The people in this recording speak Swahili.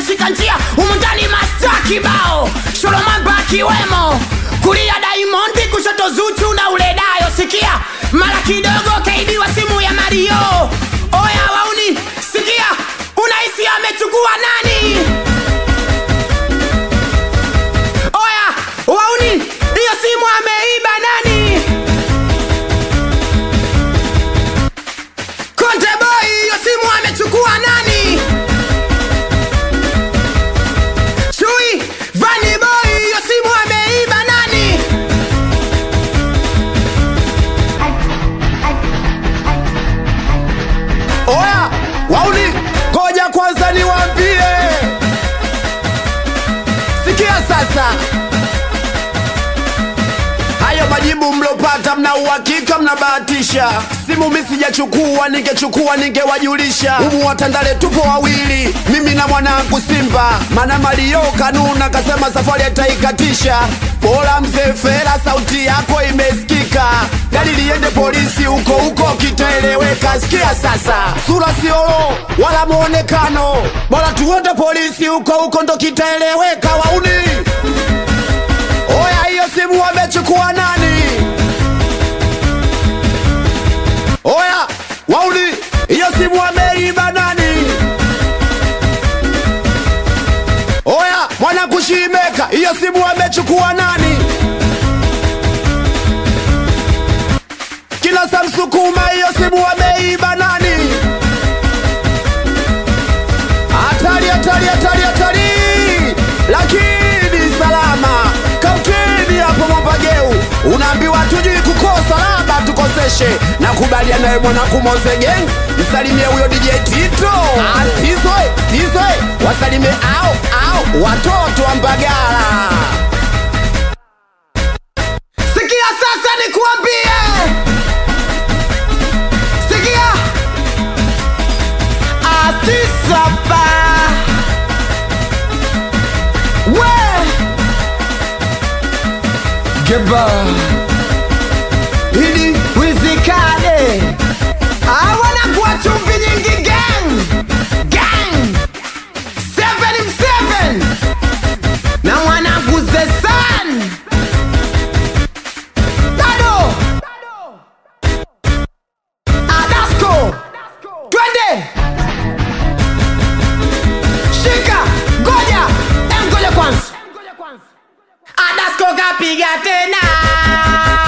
wameshika njia umundani masta kibao sholomamba akiwemo kulia daimondi kushoto zuchu na uledayo sikia mara kidogo kaibiwa simu ya mario oya wauni sikia unahisi amechukua nani oya wauni hiyo simu ameiba nani konte boy hiyo simu amechukua nani chui vani boy hiyo simu ameiba nani oya wauni ngoja kwanza niwambie sikia sasa hayo majibu mlopata mna uhakika mnabahatisha simu mi sijachukua ningechukua ningewajulisha humu watandale tupo wawili mimi na mwanangu simba mana malio kanuna kasema safari ataikatisha bora mzee fera sauti yako imesikika gari liende polisi huko huko kitaeleweka sikia sasa sura siolo wala mwonekano bora tuende polisi huko huko ndo kitaeleweka wauni Oya, hiyo simu wamechukua nani? Oya, wauni, hiyo simu wameiba nani? Oya, mwana kushimeka, hiyo simu wamechukua nani? Kila Samsukuma, hiyo simu wameiba nani? Hatari, hatari, hatari, hatari, lakini salama kautini hapo Mwambageu, unaambiwa tujui kukosa, labda tukoseshe. Nakubaliana nawe mwanangu Moze Gang, msalimie huyo DJ Tito Asizwe Tizwe, wasalimie au au watoto wa Mbagala. sikia sasa nikuambie sikia atisapa we geba ili wizikane awanakuwa chumvi nyingi gang gang seven seven na mwanangu zesan Dado Adasco Twende Shika Goja Em goja kwanza Adasco kapiga tena